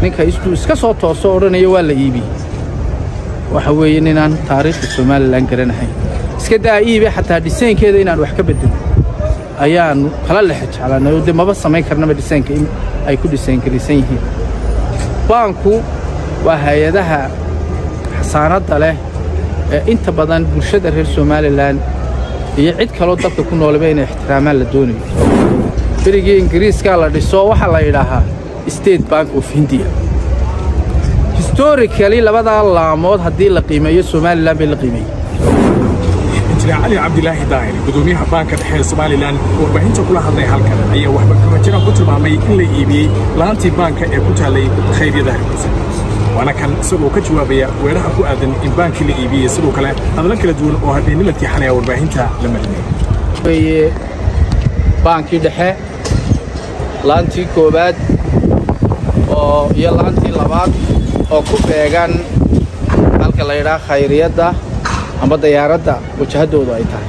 ninka istuu iska soo tooso odhanaya waa la iibiyey waxa weeye ninaan taariikhda somalilan garanahayn iska daa iibe xataa dhisaynkeeda inaan wax ka beddelin ayaannu kala lexe jeclaanay oo dee maba samayn karnaba dhisaynka in ay ku dhisayngaraysan yihiin baanku waa hay-adaha xasaanadda leh ee inta badan bulshada reer somalilan iyo cid kaloo dalka ku noolaba inay ixtiraamaan la doonayo berigii ingiriiskaa la dhiso waxaa la yidhaahaa state bank of hindiya historicali labadaa laamood haddii la qiimeeyo somalilan bay la qiimeeyey injineer cali cabdilaahi daahir gudoomiyaha baanka dhexe ee somalilan warbaahinta kula hadlay halkan ayaa waxba kama jiraan ku tilmaamay in la iibiyey laantii baanka ee ku taallay khayryada hargeysa waana kan isagoo ka jawaabaya weeraha ku aadan in baankii la iibiyey sidoo kale hadallo kala duwan oo habeennimadkii xalay a warbaahinta la marinay weye baankii dhexe laantii koowaad oo iyo laantii labaad oo ku beegan halka la yidhaha khayriyadda amba dayaaradda wajahaddoodu ay tahay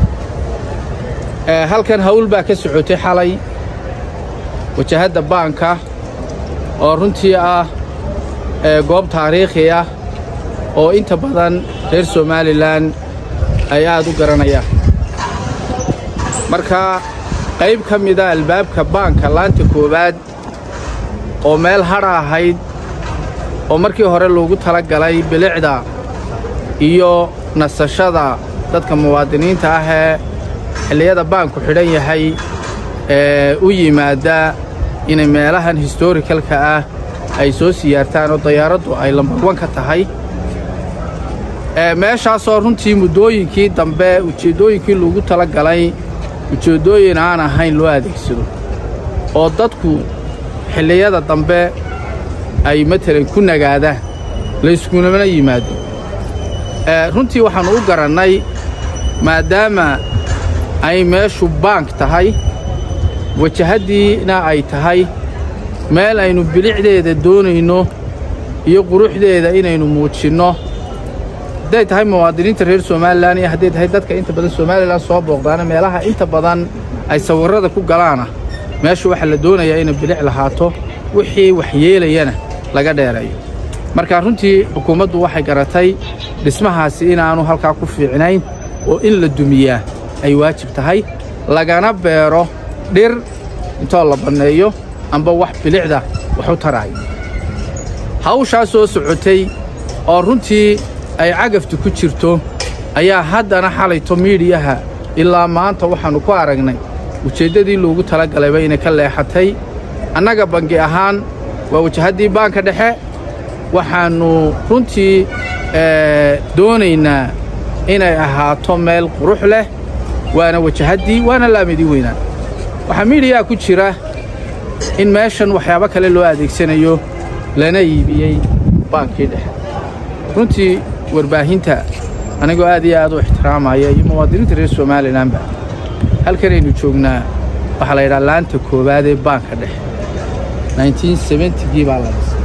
halkan hawl baa ka socotay xalay wajahadda baanka oo runtii ah goob taariikhi ah oo inta badan reer somalilan ay aad u garanayaan marka qayb ka mida albaabka baanka laanta koowaad oo meel hadha ahayd oo markii hore loogu tala galay bilicda iyo nasashada dadka muwaadiniinta ah ee xilliyada baanku xidhan yahay ee u yimaadda inay meelahan historikalka ah ay soo siyaartaan oo dayaaraddu ay lambarwan ka tahay meeshaasoo runtii muddooyinkii dambe ujeeddooyinkii loogu tala galay ujeeddooyin aan ahayn loo adeegsado oo dadku xilliyada dambe ay matalan ku nagaadaan layskunamana yimaado runtii waxaannu u garannay maadaama ay meeshu baank tahay wajahaddiina ay tahay meel aynu bilicdeeda doonayno iyo quruxdeeda inaynu muujinno hadday tahay muwaadiniinta reer somalilan iyo hadday tahay dadka inta badan somalilan soo booqdaana meelaha inta badan ay sawirrada ku galaana meeshu waxaa la doonayaa inay bilic lahaato wixii waxyeelayana laga dheereeyo marka runtii xukuumaddu waxay garatay dhismahaasi inaannu halkaa ku fiicnayn oo in la dumiyaa ay waajib tahay lagana beero dhir intoo la banneeyo amba wax bilicda wax u taraayo hawshaa soo socotay oo runtii ay cagaftu ku jirto ayaa haddana xalayto miidhiyaha ilaa maanta waxaannu ku aragnay ujeeddadii loogu tala galayba inay ka leexatay annaga bangi ahaan waa wajahaddii baanka dhexe waxaannu runtii doonaynaa inay ahaato meel qurux leh waana wajahaddii waana laamidii weynaan waxaa miidhiyaa ku jira in meeshan waxyaabo kale loo adeegsanayo lana iibiyey baankii dhexe runtii warbaahinta anigoo aad iyo aad u ixtiraamaya iyo muwaadiniinta reer somalilanba halkanaynu joognaa waxaa la yidhaha laanta koowaad ee baanka dhexe gii baa la dhisay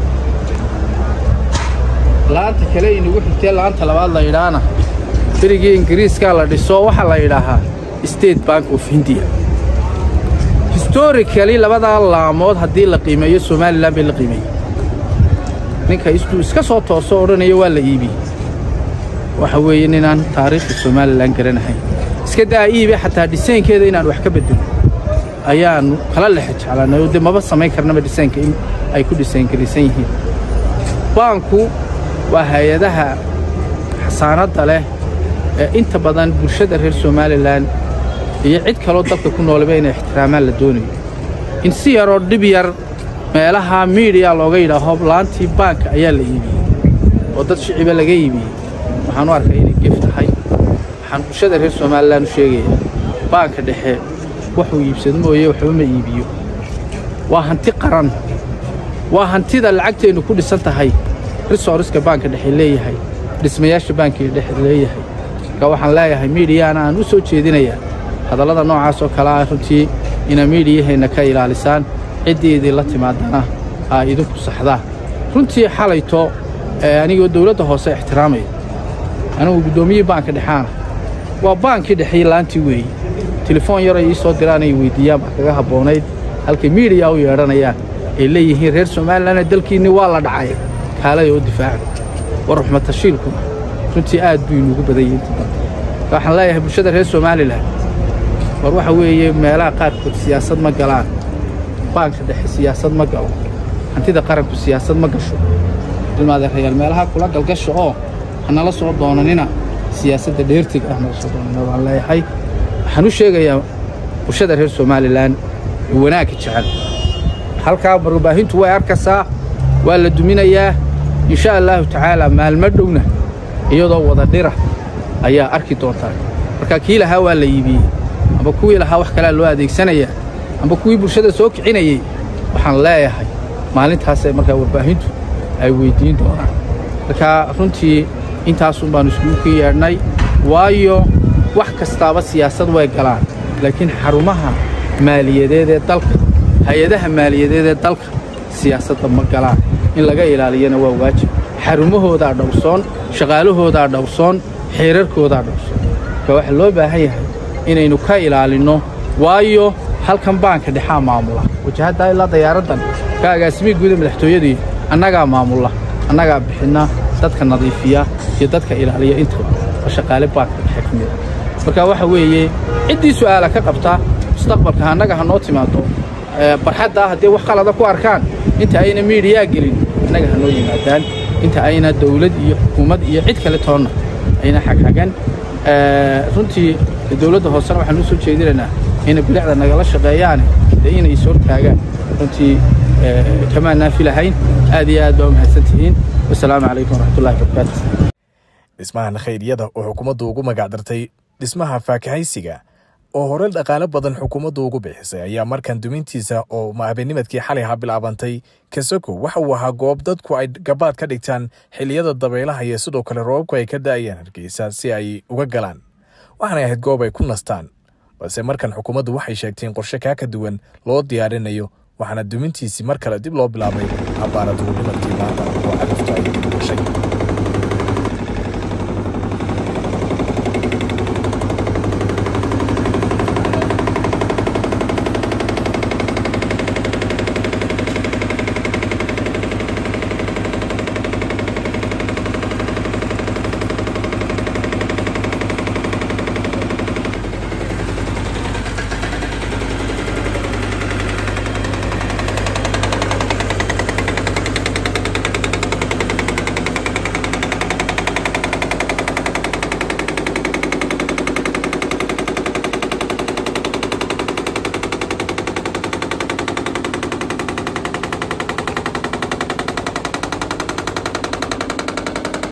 laanta kale inugu xigtee laanta labaad la yidhaahna berigii ingiriiskaa la dhiso waxaa la yidhaahaa state bank of hindiya historicali labadaa laamood haddii la qiimeeyo somalilan bay la qiimeeyey ninka istuu iska soo tooso odhanaya waa la iibiyey waxa weeye ninaan taariikhda somalilan garanahayn iska daa iibe xataa dhisaynkeeda inaan wax ka beddelin ayaannu kala lexe jeclaanay oo dee maba samayn karnaba dhisaynka in ay ku dhisayngaraysan yihiin baanku waa hay-adaha xasaanadda leh ee inta badan bulshada reer somalilan iyo cid kaloo dalka ku noolaba inay ixtiraamaan la doonayo in si yaroo dhib yar meelaha miidhiya looga yidhaaho laantii baanka ayaa la iibiyey oo dad shiciba laga iibiyey waxaan u arkay inay gef tahay waxaan bulshada reer somalilan u sheegayaa baanka dhexe waxuu iibsado mooye waxba ma iibiyo waa hanti qaran waa hantida lacagteennu ku dhisan tahay risooriska baanka dhexe leeyahay dhismayaasha baanka dhexe leeyahay marka waxaan leeyahay miidhiyaana aan u soo jeedinayaa hadallada noocaas oo kale ah runtii inaa miidhiyaheenna ka ilaalisaan ciddii idinla timaadana aa idinku saxdaa runtii xalayto anigoo dawladda hoose ixtiraamaya anigu guddoomiyihii baanka dhexaana waa baankii dhexey laantii weeye telefoon yaray ii soo diraan ay weyddiiyaan baa kaga habboonayd halkay miidhiya u yeedhanayaan ay leeyihiin reer somalilanna dalkiinni waa la dhacay kaalaya oo difaaca war ruxmatashiilkuna runtii aad buu inuugu badan yahay inta badan waxaan leeyahay bulshada reer somalilan war waxa weeye meelaha qaarkood siyaasad ma galaan baanka dhexe siyaasad ma galo hantida qaranku siyaasad ma gasho ilmaadeerayaal meelaha kula galgasha oo hanala soo doonanina siyaasadda dheertiga ah nala soo doonanina waan leeyahay waxaan u sheegayaa bulshada reer somalilan wanaagga jecel halkaa warbaahintu way arkaysaa waa la duminayaa insha allaahu tacaala maalmo dhowna iyadoo wada dhira ayaa arki doontaa marka kii lahaa waa la iibiyey amba kuwii lahaa wax kalea loo adeegsanayaa amba kuwii bulshada soo kicinayey waxaan leeyahay maalintaasee markaa warbaahintu ay weyddiin doonaan marka runtii intaasun baannu iskugu ka yeedhnay waayo wax kastaaba siyaasad way galaan laakiin xarumaha maaliyadeed ee dalka hay-adaha maaliyadeed ee dalka siyaasadda ma galaan in laga ilaaliyana waa waajib xarumahoodaa dhowrsoon shaqaalahoodaa dhowrsoon xeerarkoodaa dhowrsoon marka waxaa loo baahan yahay inaynu ka ilaalinno waayo halkan baanka dhexaa maamula wajahaddaa ilaa dayaaraddan ka agaasimihii guuda madaxtooyadii annagaa maamulla annagaa bixinna dadka nadiifiya iyo dadka ilaaliya intaba waa shaqaale baanka dhexe ka mida marka waxa weeye ciddii su'aala ka qabta mustaqbalka annaga ha noo timaado barxadda haddii wax qalada ku arkaan inta ayna miidhiyaa gelin annaga ha noo yimaadaan inta ayna dawlad iyo xukuumad iyo cid kale toonna ayna xagxagan runtii dawladda hoosena waxaan u soo jeedinaynaa inay bilicda nagala shaqeeyaane dee inay is hortaagaan runtii kamaan naafi lahayn aad iyo aad baa u mahadsan tihiin wasalaamu calaykum waraxmatullahi wabarakaatu dhismahan khayryada oo xukuumaddu ugu magacdartay dhismaha faakahaysiga oo hore dhaqaale badan xukuumaddu ugu bixisay ayaa markan dumintiisa oo habeennimadkii xalay ha bilaabantay kasoko waxa uu ahaa goob dadku ay gabaad ka dhigtaan xilliyada dabaylaha iyo sidoo kale roobabku ay ka da'ayaan hargeysa si ay uga galaan waxaanay ahayd goob ay ku nastaan balse markan xukuumaddu waxay sheegtay in qorshe kaa ka duwan loo diyaarinayo waxaana dumintiisii mar kale dib loo bilaabay abbaara duurnimadkii maanta oo cagaftu ay gashay